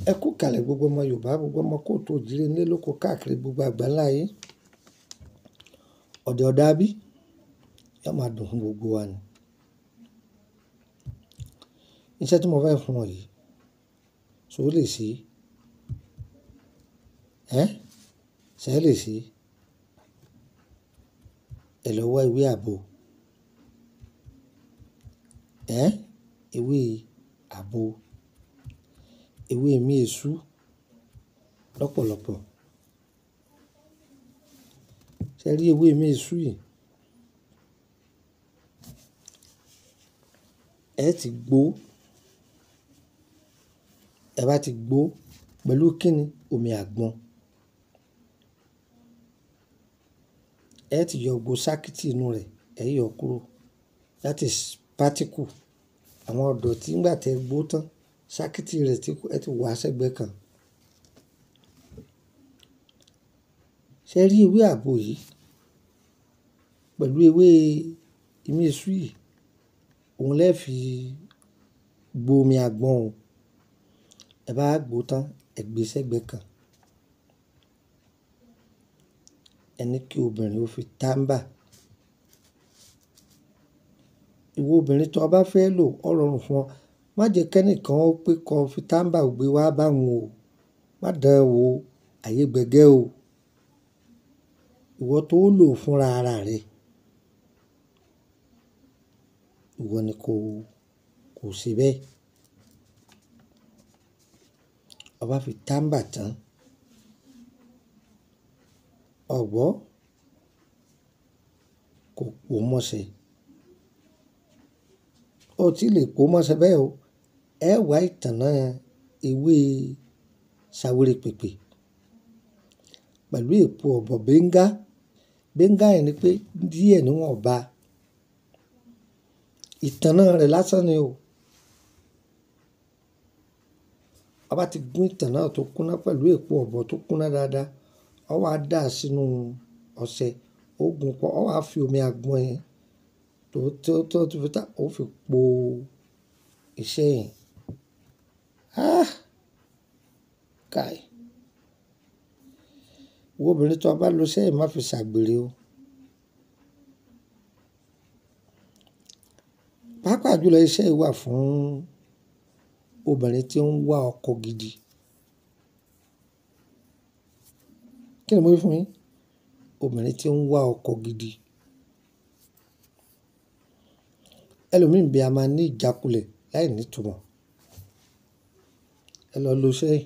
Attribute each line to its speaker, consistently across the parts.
Speaker 1: Ẹ kú ìkàlẹ̀ gbogbo ọmọ Yorùbá, gbogbo ọmọ kóòtù òjìrè nílé lóko káàkiri gbogbo àgbáńlá ayé. Ọ̀dẹ̀ ọ̀dà bí, yóò máa dùn fún gbogbo wa ni. Iṣẹ́ tí mo fẹ́ fún ọ yìí, ṣé o lè ṣe? Ẹ́, ṣé ẹ lè ṣe? Ẹ lọ wá ewé àgbo. Ẹ́, ewé àgbo, ewé emí èṣú lọ́pọ̀lọpọ̀. Ṣé ẹ rí ewé emí èṣú yìí? Ẹ ti gbó. Ẹ bá ti gbó pẹ̀lú kíni? Omi àgbọn. Ẹ ti yọ gbogbo sákítì inú rẹ̀, ẹ yọ kúrò. That is particle. Àwọn ọ̀dọ́ tí nígbà tí ẹ gbó tán, sákítì rẹ̀ tí ẹ ti wá sẹ́gbẹ̀ẹ́ kan. Ṣé ẹ rí ewé àgbo yìí pẹ̀lú ewé emí èṣú yìí? Òun lè fi gbo omi àgbọn òun. Ẹ bá gbó tán, ẹ gbé sẹ́gbẹ̀ẹ́ kan. Ẹ ní kí obìnrin ó fi tàmbà. Ìwọ obìnrin tó bá fẹ́ lò, ó rọrùn fún ọ. Má jẹ kí ẹnìkan ó pé kó fi tàmbà gbé wá bá wọn o. Má dán an wò, àyè gbẹ́gẹ́ o. Ìwọ tó lò fúnra ara rẹ. Ìwọ ni kó, kó ṣe bẹ́ẹ̀. Ọ bá fi tàmbà tán. Ọ gbọ́, kò pò mọ́ṣẹ́. Ó ti lè pò mọ́ṣẹ́ bẹ́ẹ̀ o. Ẹ wá ìtànná ewé ṣawéré pèpè pẹ̀lú èpo ọ̀bọ̀ bẹ́ńgá. Bẹ́ńgá yẹn ni pé díẹ̀ ni wọ́n bá. Ìtànná rẹ̀ lásán ni o. Ọ bá ti gún ìtànná tó kúnná pẹ̀lú èpo ọ̀bọ̀ tó kúnná dáadáa, ọ wá dà á sínú ọṣẹ. Ó gun pọ̀, ọ wá fi omi àgbọn yẹn tó, tó, tó, tó fi tá, ó fi po iṣẹ́ yẹn. Ah! Káì. Ìwọ obìnrin tó bá lo iṣẹ́ yìí má fi ṣàgbèrè o. Pápá jùlọ iṣẹ́ yìí wà fún obìnrin tí ó ń wá ọkọ gidi. Kí ni mo wí fún yín? Obìnrin tí ó ń wá ọkọ gidi. Ẹlòmíì bí a máa ní ìjákulẹ̀ láìní ìtumọ̀. Ẹ lọ lo iṣẹ́ yìí.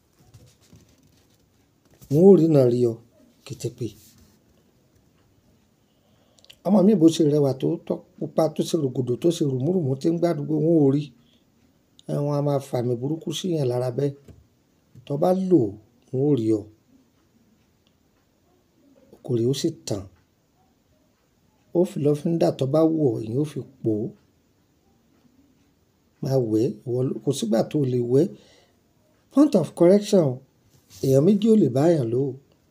Speaker 1: Wọn ó ríná rí ọ kété pé. Ọmọ mi bó ṣe rẹwà tó, tó pupa tó ṣe rògòdò tó ṣe rùmúrùmú tí ń gbádùn gbogbo wọn ó rí. Ẹ̀ wọn a máa fàmì burúkú sí ẹ̀yàn lára bẹ́ẹ̀. Tó bá lò, wọn ó rí ọ. Oko rẹ̀ ó sì tàn. Ó fi lọ́fíndà tó bá wù ọ́, ìyẹn ó fi pò. Máa wẹ̀, ìwọ ló, kò sí ìgbà tó lè wẹ̀. Point of correction, èèyàn méjì ò lè bá èèyàn lò.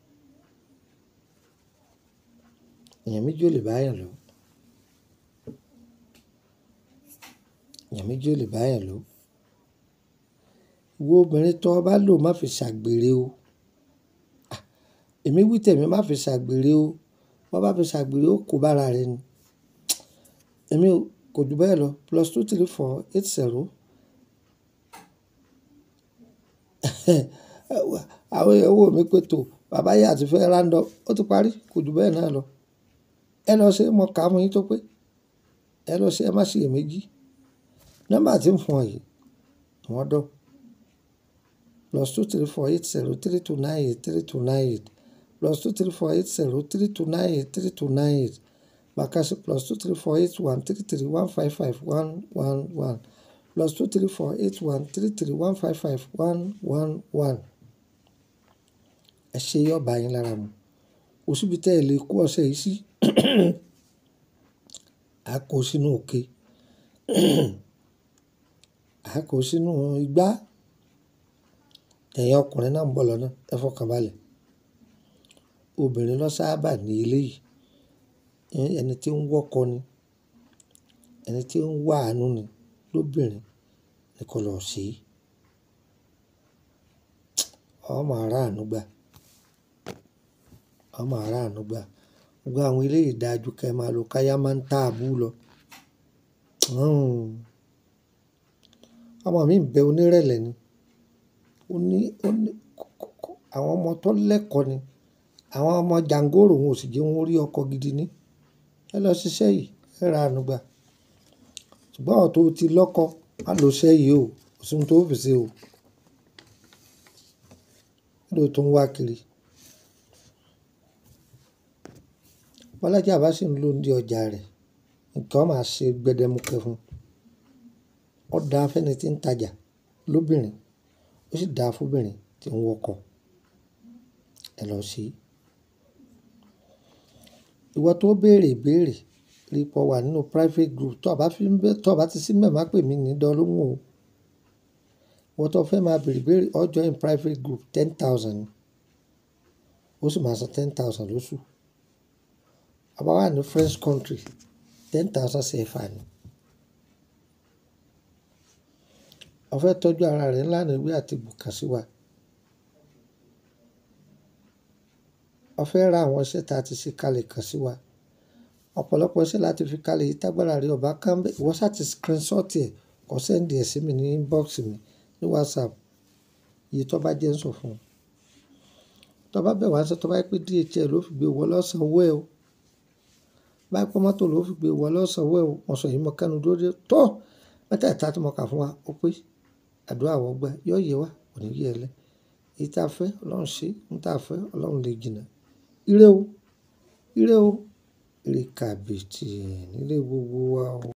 Speaker 1: Èèyàn méjì ò lè bá èèyàn lò. Èèyàn méjì ò lè bá èèyàn lò. Ìwọ obìnrin tó bá lò má fi ṣàgbèrè o. Ah! Èmi wí tẹ̀mí má fi ṣàgbèrè o. Bo bá fi ṣàgbèrè ó kó bá ara rẹ ni. Èmi ò, kò ju bẹ́ẹ̀ lọ. Plus two three four eight zero. Àwọn èèyàn wò mí pé tó, bàbá yìí àti fẹ́ round-up. Ó ti parí, kò ju bẹ́ẹ̀ náà lọ. Ẹ lọ ṣe, mo kà fún yín tó pé. Ẹ lọ ṣe, ẹ má ṣe iyèméjì. Nọ́mbà tí ń fún ọ yìí, wọ́n dọ̀. Plus two three four eight zero three two nine eight three two nine eight. Plus two three four eight zero three two nine eight three two nine eight. Bàkàṣí plus two three four eight one three three one five five one one one. Plus two three four eight one three three one five five one one one. Ẹ ṣe yọ̀ bá yín lára mu. Kò sí ibi tí ẹ lè kó ọṣẹ yìí sí. A kó sínú òkè. A kó sínú igbá. Ẹ̀yin ọkùnrin náà ń bọ̀ lọ́nà, ẹ fọkàn balẹ̀. Obìnrin ló sábà ní ilé yìí. Ẹni tí ń wọ́kọ ni. Ẹni tí ń wà àánú ni lóbìnrin ni kó lọ ṣe. ọ máa ráàánú gbà. Ọ máa ráàánú gbà. Gbogbo àwọn eléyìí dáa jù kí ẹ máa lo káyá máa ń tààbú lọ. Hmm. Ọmọ mi ń bẹ onírẹ̀lẹ̀ ni. Ó ní, ó ní, àwọn ọmọ tó lẹ́kọ̀ọ́ ni. Àwọn ọmọ jàǹgórò wọn ò sì jẹ́ wọn rí ọkọ gidi ní. Ẹ lọ ṣiṣẹ́ yìí, ẹ ráàánú gbà. Ṣùgbọ́n iwo tó ti lọ́kọ, má lo iṣẹ́ yìí o. Kò sí ohun tó fi ṣe o. Kí ló tún wá kiri? Bọ́lájí bá sì ń lò ní ọjà rẹ̀, nǹkan máa ṣe gbẹdẹmukẹ fún un. Ó dáa fún ẹni tí ń tajà lóbìnrin, ó sì dáa fún obìnrin tí ń wọkọ̀. Ẹ lọ ṣe. Ìwọ tó béèrè ìbéèrè, rí pé o wà nínú private group. Tó bá fi ń bẹ́, tó bá ti sí ńbẹ̀ má pè mí ní dán lóhùn o. Ìwọ tó fẹ́ máa béèrè ìbéèrè, o join private group ten thousand ni. Ó sì máa san ten thousand lóṣù. A bá wà ní French country, ten thousand CFA ni. O fẹ́ tọ́jú ara rẹ ńlá ní ewé àti egbò kàn sí wa. O fẹ́ ra àwọn iṣẹ́ tí a ti ṣe kalẹ̀ kàn sí wa. Ọ̀pọ̀lọpọ̀ iṣẹ́ láti fi kalẹ̀ yìí tágbára rẹ ò bá ká ńbẹ̀. Ìwọ ṣá ti screenshot ẹ̀, kọ send ẹ̀ sí mi ní inbox mi ní WhatsApp. Iye tó bá jẹ́ ń sọ fún ọ. Tó bá bẹ̀ wá ṣé tó bá jẹ́ pé DHL ló fi gbé wọ lọ́ san owó ẹ o. Bá jẹ́ pé mọ́tò ló fi gbé wọ lọ́ san owó ẹ o. Mo sọ yìí mọ́ kẹ́nu dúró dé. Tó! Mẹ́tẹ̀ẹ̀ta tí mo kà fún wa, ó pé àdúrà wọ́ gbà. Yóò yẹ wá, kò ní yẹ ẹ lẹ́. Èyí tí a fẹ́, Ọlọ́run ṣe. Ohun tí a fẹ́, Ọlọ́run lè jìnnà. Ire o. Ire o. Ire kàbìtì nílé gbogbo wa o.